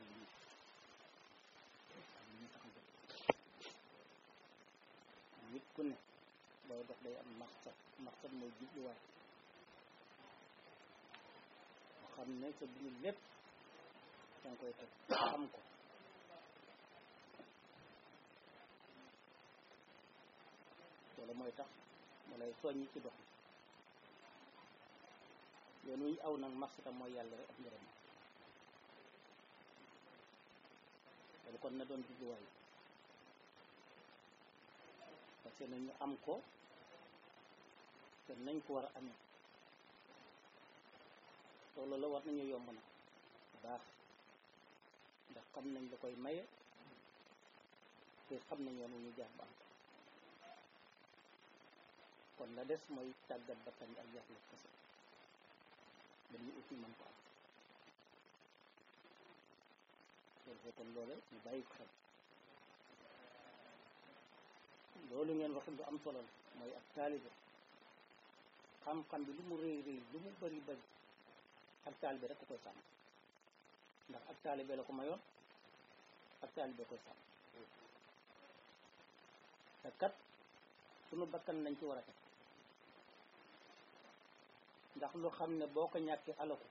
ak lii ak li ñu tax a jóg nit ku ne booy dox day am maqsad maqsad mooy jubluwaay nga xam ne sa dund lépp danga koy teg xam ko loolu mooy tax mu lay soññi ci dox yoon wu ñu aw nag maqsadam mooy yàlla rek ak ngërëm loolu kon na doon jubluwaay parce que nañu am ko te nañ ko war a amee loolu la war nañu yomb na baax ndax xam nañ la koy maye te xam nañ yoon wu ñu jaar ba am ko kon la des mooy tàggat bakkan bi ak yàqlu kese dañu uti man ko am loolu foo kon loole ñu bàyyi ko xel loolu ngeen wax lu am solo la mooy ak taalibe xam-xam bi lu mu rëy rëy lu mu bari bari ak taalibe rek ko koy sàmm ndax ak taalibe la ko mayoon ak taalibe koy sàmm te kat sunu bakkan nañ ci war a teg ndax lu xam ne boo ko ñàkkee alaku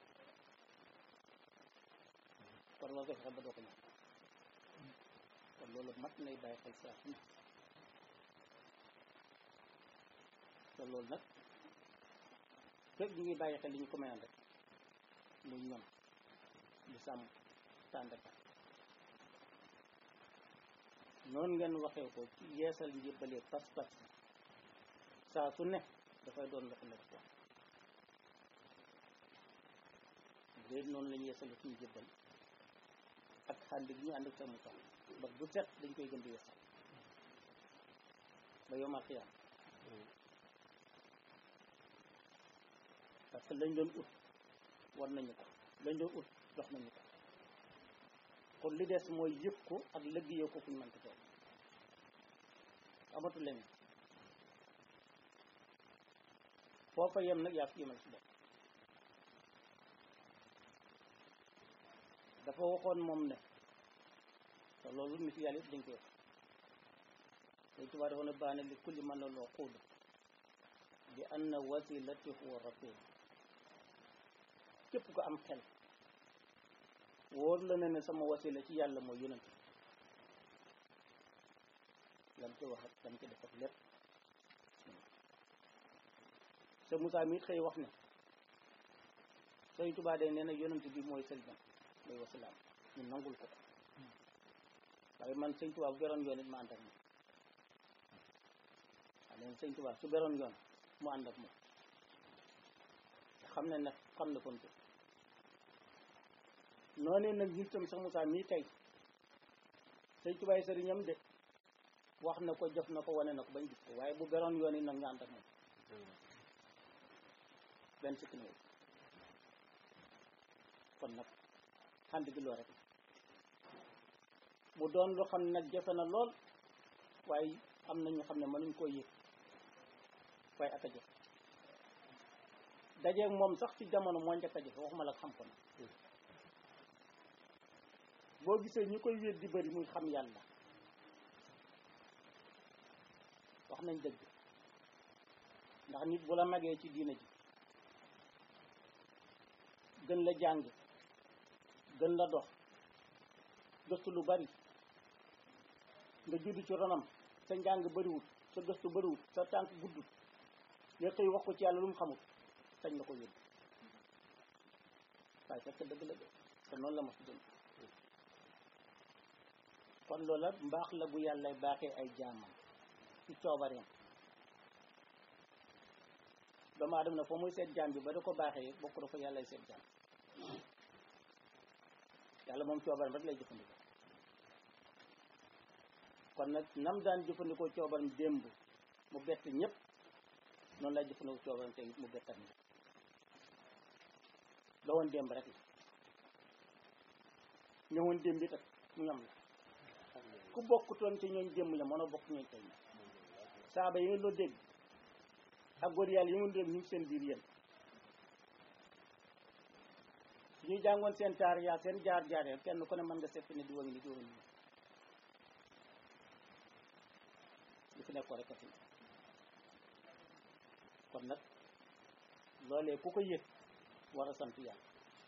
kon war nga fexe ba doo ko ñàkk kon loolu mat nay bàyyi xel saa su ne te loolu nag fekk ñu ngi bàyyi xel li ñu ko mayoon rek muy ñoom di sàmm tàndaka noonu ngeen waxee ko ci yeesal njébbalee pas-pas saa su ne dafay doon loxo la ko léegi noonu la ñu yeesal suñu jébbal ak xànd gi ñu ànd ak sa mu tax ba bu set dañ koy gën di yeesal ba yomal xiyaam parce que lañ doon ut war nañu ko lañ doon ut dox nañu ko kon li des mooy yëg ko ak liggéeyoo ko fu ñu mënti toog amatu leneen foofa yem nag yaa fi yemal si bopp dafa waxoon moom ne te loolu nit yàlla yëpp dañ koy wax day tubaab dafa ne baane li kulli man la loo xuud bi anna wasilati huwa rasul képp ko am xel wóor la ne ne sama wasila ci yàlla mooy yonent lam ci wax ak lam ci def ak lépp sa Moussa mi it xëy wax ne Sëñ Tuubaa day nee na yonent bi mooy sëriñam mooy wasilaam ñu nangul ko waaye man Sëñ Tuubaa bu beroon yoon it ma ànd ak moom waaye leen Sëñ Tuubaa su beroon yoon mu ànd ak moom xam ne nag xam na kon ko noonee nag ñi tam sax Moussa mii tey Sëñ Tuubaa yi sëriñam de wax na ko jëf na ko wane na ko bañ gis ko waaye bu beroon yoon yi nag ñu ànd ak moom benn sikk néew kon nag xand gi loo rek mu doon lu xam ne nag jafe na lool waaye am na ñu xam ne mënuñ koo yëg waaye ak a jafe dajeeg moom sax ci jamono moo njëkk a jafe waxuma la xam ko nag boo gisee ñi koy wéet di bëri muy xam yàlla wax nañ dëgg ndax nit bu la magee ci diina ji gën la jàng gën la dox gëstu lu bari nga judd ci ronam sa njàng bariwut sa gëstu bariwut sa tànk guddut nga xëy wax ko ci yàlla lu mu xamut sañ la ko yóbbu waaye fekk dëgg la de te noonu la ma si dund kon loola mbaax la bu yàlla baaxee ay jaamam ci coobareem doomu aadama na foo muy seet jaam bi ba da ko baaxee bokk da ko yàllay seet jaam yàlla moom coobaram rek lay jëfandikoo kon nag nam daan jëfandikoo coobaram démb mu bett ñëpp noonu lay jëfandikoo coobaram tey mu bettat ñëpp la woon démb rek la ñëwoon démb it ak ñoom la ku bokkutoon ci ñooñ démb la mënoo bokk ñooñ tey saaba yi nga loo dégg ak góor yàlla yi nga dégg ñu ngi seen biir yéen ñuy jàngoon seen taar yaa seen jaar jaar ya kenn ku ne mën nga seppi ne di wangi ni di wangi ni li fi nekkoon rek a fi nekk kon nag loolee ku ko yëg war a sant yàlla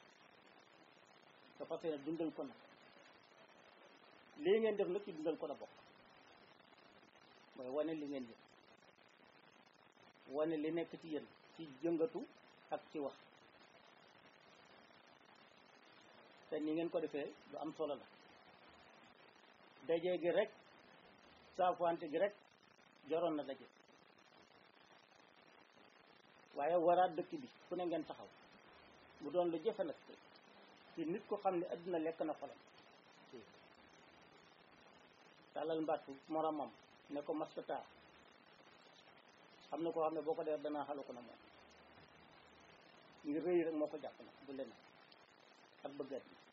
te fas yéene dundal ko nag lii ngeen def nag ci dundal ko la bokk mooy wane li ngeen yëg wane li nekk ci yéen ci jëngatu ak ci wax te ni ngeen ko defee lu am solo la daje gi rek saafante gi rek joroon na daje waaye waraat dëkk bi fu ne ngeen taxaw mu doon lu jëfe nag ci nit ko xam ne adduna lekk na xolam tàllal mbattu moromam ne ko maskata xam na koo xam ne boo ko def danaa xalu ko na moom ngir rëy rek moo ko jàpp nag du leneen ak bëggat bi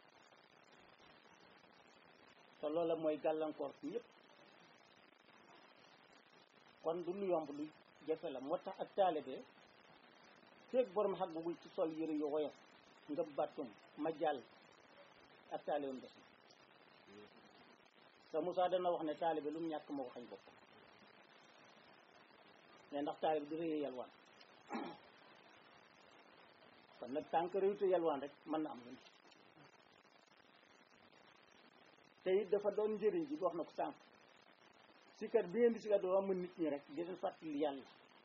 te loola mooy gàllankoor ci ñëpp kon du lu yomb lu jafe la moo tax ak taalibe feeg borom xag bugul ci sol yëre yu woyof nga battum ma jàll ak taalibeem des na sa Moussa dana wax ne taalibe lu mu ñàkk moo ko xañ bopp mais ndax taalibe du rëyee yalwaan kon nag tànk réwte yalwaan rek mën na am lu te it dafa doon njëriñ ji wax na ko sànq sikkat bi ngeen di sikkat doo am nit ñi rek di leen fàttali yàlla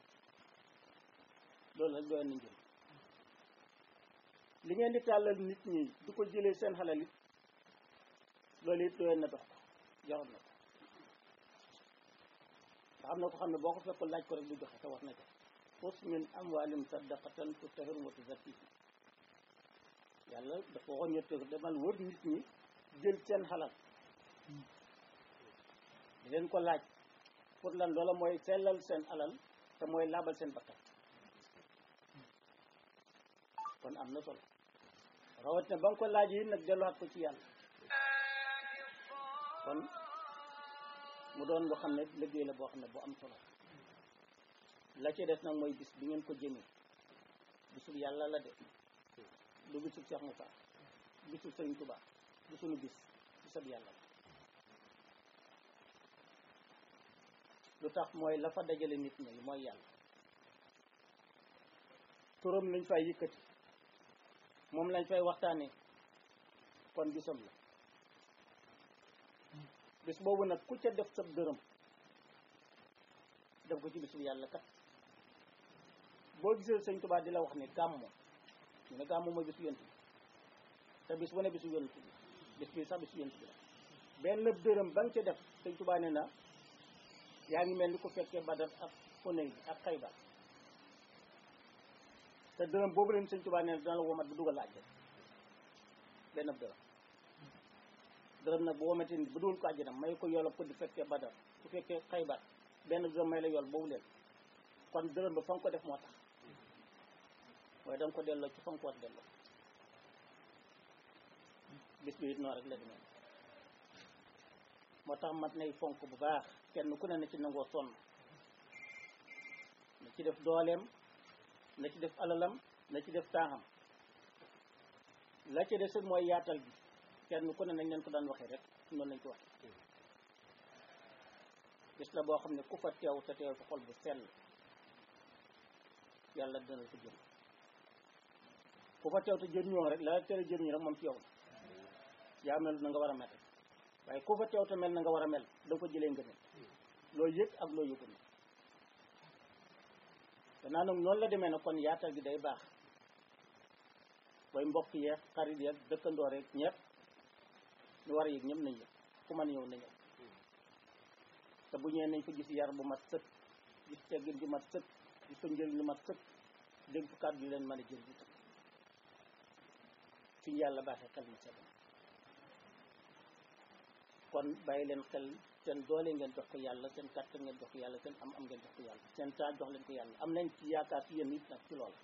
loolu rek doon na njëriñ li ngeen di tàllal nit ñi du ko jëlee seen xalal it loolu it doyoon na dox ko jaroon na ko nga xam ne ko xam ne boo ko fekkul laaj ko rek du joxe te wax na ko xus min amwaalim sadaqatan tutahhiruhum wa tuzakkihim yàlla dafa waxoon ñette ko demal wër nit ñi jël seen xalal di leen ko laaj pour lan loola mooy sellal seen alal te mooy laabal seen bakkat kon am na solo rawat ne ba nga ko laaj yi nag delluwaat ko ci yàlla kon mu doon loo xam ne liggéey la boo xam ne bu am solo la ci des nag mooy bis bi ngeen ko jëmee bisul yàlla la de du bisul Cheikh Moussa bisul Sëriñ Tuubaa du suñu bis bisab yàlla la lu tax mooy la fa dajale nit ñi mooy yàlla turam lañ fay yëkkati moom lañ fay waxtaanee kon bisam la bis boobu nag ku ca def sab dërëm def ko ci bisu yàlla kat boo gisee sëñ Tuubaa di la wax ne gàmmu ñu ne gàmmu mooy bisu yonent bi te bis bu ne bisu yonent bi bis bi sax bisu yonent bi la benn dërëm ba nga ca def sëñ Tuubaa ne na yaa ngi mel ni ku fekkee Badar ak Xunayn ak Xaybar te dërëm boobu leen sëñ Tuubaa ne na dana la womat bu dugal àjjana benn dërëm dërëm nag bu womatee ni bu dugal ko àjjana may ko yoolal ko di fekkee Badar ku fekkee Xaybar benn dërëm may la yool boobu leen kon dërëm ba fa nga ko def moo tax waaye da nga ko delloo ci fa nga ko war delloo bis bi it noonu rek la demee moo tax mat nay fonk bu baax kenn ku ne na ci nangoo sonn na ci def dooleem na ci def alalam na ci def taaxam la ci des mooy yaatal bi kenn ku ne nañ leen ko daan waxee rek noonu lañ ko waxee bis la boo xam ne ku fa teew te teew fa xol bu sell yàlla dana ko jëm ku fa teew te jëriñoo rek la tere jëriñu rek moom ci yow la yaa mel na nga war a mel waaye ku fa teew te mel na nga war a mel da ko jëlee ngëneel loo yëg ak loo yëgul na danaa nag noonu la demee nag kon yaatal gi day baax booy mbokk yeeg xarit yeeg dëkkandoo rek ñëpp ñu war a yëg ñëpp nañ yëg ku mën ñëw na ñëw te bu ñëwee nañ fa gis yar bu mat sëkk gis teggin ju mat sëkk gis fa njëriñ lu mat sëkk dégg fa kàddu yu leen mën a jël itam fi ñu yàlla baaxee xel mu sell kon bàyyi leen xel seen doole ngeen jox ko yàlla seen kàttan ngeen jox ko yàlla seen am am ngeen jox ko yàlla seen temps jox leen ko yàlla am nañ ci yaakaar ci yéen it nag ci loola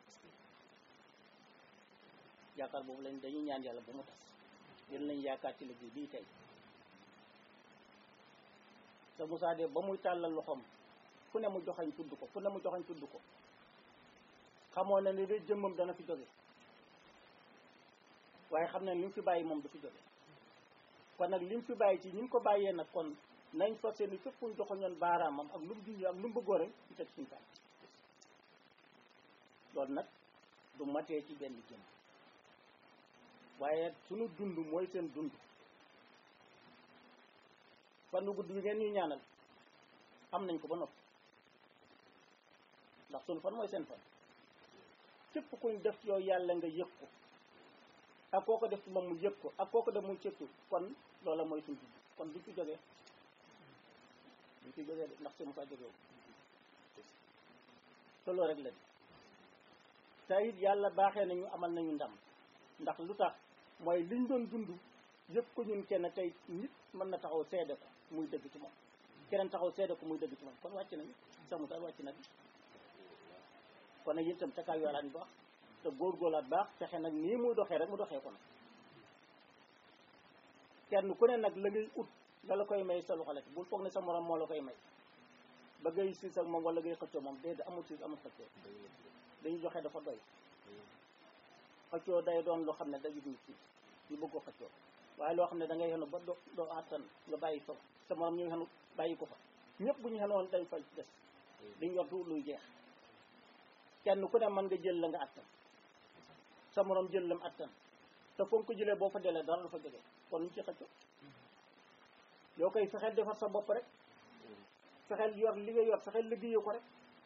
yaakaar boobu lañ dañuy ñaan yàlla bu mu tas yéen lañ yaakaar ci liggéey bii tey te Moussa de ba muy tàllal loxoom fu ne mu joxañ tudd ko fu ne mu joxañ tudd ko xamoon na ni de jëmmam dana fi jóge waaye xam ne li mu fi bàyyi moom du fi jóge kon nag li mu fi bàyyi ci ñi mu ko bàyyee nag kon nañ fas yéene fépp fu ñu joxoñoon baaraamam ak lu mu junj ak lu mu bëggoo rek ñu teg suñu tànk loolu nag du matee ci benn jëm waaye sunu dund mooy seen dund fan nu gudd bi ngeen ñuy ñaanal am nañ ko ba noppi ndax sunu fan mooy seen fan képp kuñ def ci yow yàlla nga yëg ko ak koo ko def ci moom mu yëg ko ak koo ko def muy cëttu kon loola mooy suñ dund kon duñ ci jógee duñ ci jógee de ndax si mu faa jógee te loolu rek la di te it yàlla baaxee nañu amal nañu ndam ndax lu tax mooy liñ doon dund yëpp ko ñun kenn tey nit mën na taxaw seede ko muy dëgg ci moom keneen taxaw seede ko muy dëgg ci moom kon wàcc nañu sax mu tax wàcc na bi kon nag itam te kaay yoolaat baax te góorgóorlaat baax fexe nag nii muy doxee rek mu doxee ko nag kenn ku ne nag la ngay ut nga la koy may sa loxo la bul foog ne sa morom moo la koy may ba ngay siis ak moom wala ngay xëccoo moom déedéet amul siis amul xëccoo dañuy joxe dafa doy xëccoo day doon loo xam ne day nit ki ñu bëgg ko xëccoo waaye loo xam ne da ngay xenu ba doo doo àttan nga bàyyi fa sa morom ñu xenu bàyyi ko fa ñëpp bu ñu xenoon dañ fa des dañ yor du luy jeex kenn ku ne mën nga jël la nga àttan sa morom jël lam àttan te foog ko jëlee boo fa delee dara du fa jógee kon ñu ci xëccoo yoo koy fexeel defar sa bopp rek fexeel yor li nga yor fexeel liggéeyoo ko rek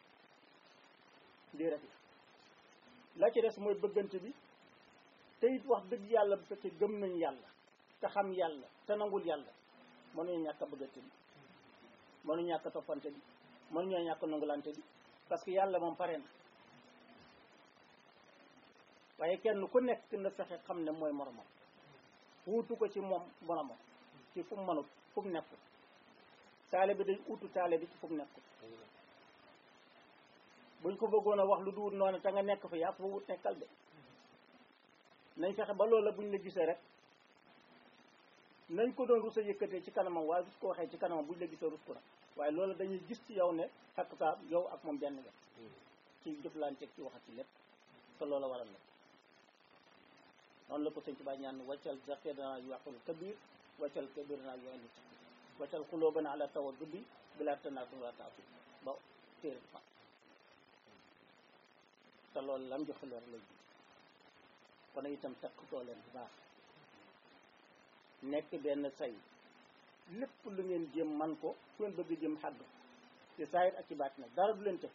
lii rek la la ci des mooy bëggante bi te it wax dëgg yàlla bu fekkee gëm nañ yàlla te xam yàlla te nangul yàlla mënuñu ñàkk a bëggante bi mënuñu ñàkk a toppante bi mënuñoo ñàkk a nangulante bi parce que yàlla moom pare na waaye kenn ku nekk na fexe xam ne mooy moromam wuutu ko ci moom moromam ci fu mu mënut fu mu nekkul taale bi day utu taale bi ci fu mu nekkul buñ ko bëggoon a wax lu duwut noonu te nga nekk fa yaa fa wut nekkal de nañ fexe ba loola buñ la gisee rek nañ ko doon rus a yëkkatee ci kanamam waaye rus ko waxee ci kanamam buñ la gisee rus ko nag waaye loolu dañuy gis ci yow ne xakk saa yow ak moom benn nga ci jëflante ci waxat ci lépp te loola waral la noonu la ko sëñ Tuubaa ñaan waccal zaqidana yuwaqul kabir waccal kabirana yuwaqul waccal xulóobana ala tawaddudi bila tanaatum wala taasub ba téere fa te loolu lam joxe loolu lay ji kon itam takkutoo leen bu baax nekk benn say lépp lu ngeen jëm man ko fu ngeen bëgg jëm xàgg ci saayir ak ci baat nag dara du leen tëf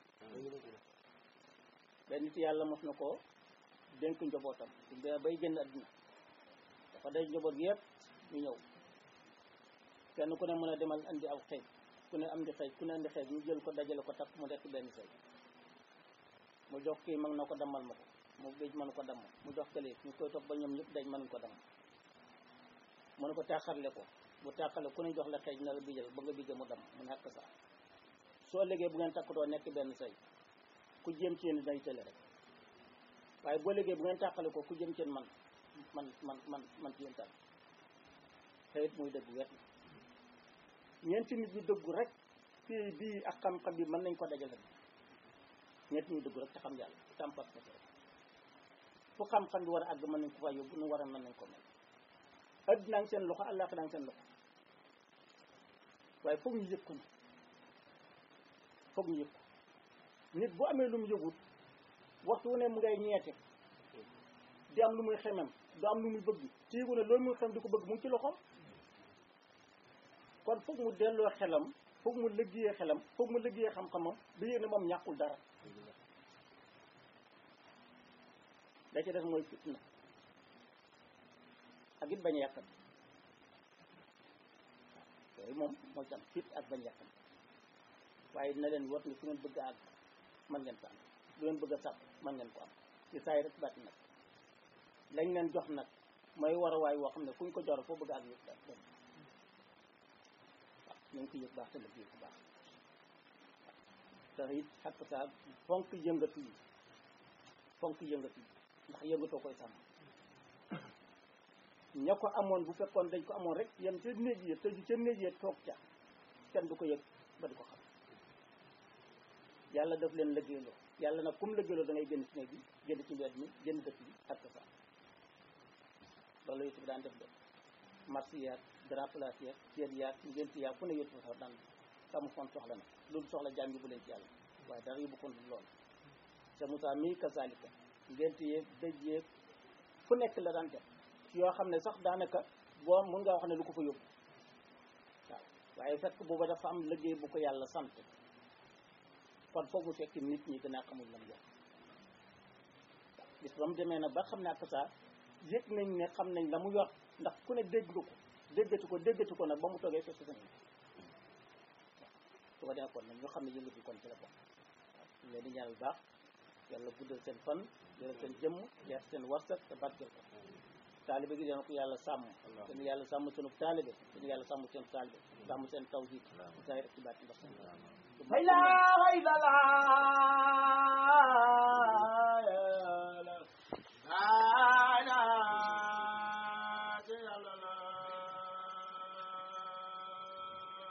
benn nit yàlla mos na ko dénk njobootam su dee bay génn àddina dafa day njaboot yëpp ñu ñëw kenn ku ne mën a demal andi aw xeej ku ne am di xeej ku ne andi xeej ñu jël ko dajale ko takk mu nekk benn say mu jox kii mag na ko dammal ma ko mu géej mënu ko damm mu jox kële ñu koy topp ba ñoom ñëpp dañ mënuñ ko damm mu ne ko tàqarle ko bu tàqale ku ne jox la xeej na la bijal ba nga bijje mu damm mu nekk saa soo léegi bu ngeen takkatoo nekk benn say ku jéem ci yéen day tële rek waaye boo léegi bu ngeen tàqale ko ku jëm ci yéen man man man man man ci yéen tànn te it muy dëgg wet ñeenti nit ñu dëggu rek fii bii ak xam-xam bi mën nañ ko dajale ñeenti ñu dëggu rek te xam yàlla tàmpat ko rek fu xam-xam bi war a àgg mën nañ ko fa yóbbu nu war a mën nañ ko mel addinaa ngi seen loxo àllaaxira ngi seen loxo waaye foog ñu yëg ko nag foog ñu yëg ko nit bu amee lu mu yëgut waxtu wu ne mu ngay ñeete di am lu muy xemem du am lu muy bëgg téegu ne loolu muy xem di ko bëgg mu ngi ci loxoom kon foog mu delloo xelam foog mu liggéeyee xelam foog mu liggéeyee xam-xamam ba yéeg ne moom ñàkkul dara da ci def mooy fitna ak it bañ a yàqam yooyu moom mooy tam fit ak bañ a yàqam waaye dina leen wot ni fu ngeen bëgg a àgg mën ngeen ko am lu ngeen bëgg a sàpp mën ngeen ko am ci saay rek bàtti nag lañ leen jox nag mooy war a waay woo xam ne fu ñu ko joro foo bëgg a àgg yëpp daal dem waaw ñu ngi ko yëg baax te liggéey bu baax te it xakk saa fonk yëngatu yi fonk yëngatu yi ndax yëngatoo koy sàmm ña ko amoon bu fekkoon dañ ko amoon rek yem ca néeg yi tëju ca néeg yi toog ca kenn du ko yëg ba di ko xam yàlla daf leen lëggéeyloo yàlla nag kum lëggéeyloo da ngay génn ci néeg bi génn ci mbedd mi génn dëkk bi ak sa loolu la yëpp daan def de marché yaag grand place yaag ceeb yaag ngénti yaag fu ne yëpp sax daan samu fon soxla na loolu soxla jaam yi bu leen ci yàlla waaye dara yóbbu kon loolu te Moussa mii kazalika ngénti yeeg dëj yeeg fu nekk la daan def yoo xam ne sax daanaka boo mun nga wax ne lu ko fa yóbbu waaw waaye fekk booba dafa am liggéey bu ko yàlla sant kon foofu fekk nit ñi gën a xamul lam yor waaw bis ba mu demee nag ba xam ne ak saa yëg nañ ne xam nañ la mu yor ndax ku ne dégg nga ko déggatu ko déggatu ko nag ba mu toogee fekk sa waaw su ko defee kon nag ñu xam ne yëngatu kon ci la bokk waaw ñu leen di ñaanal baax yàlla guddal seen fan yàlla seen jëmm leer seen warsak te barkeel ko taalibe gi dana ko yàlla sàmm dana yàlla sàmm sunu taalibe dana yàlla sàmm seen taalibe sàmm seen tawhid saa rek ci baat ndax la ilaha illallah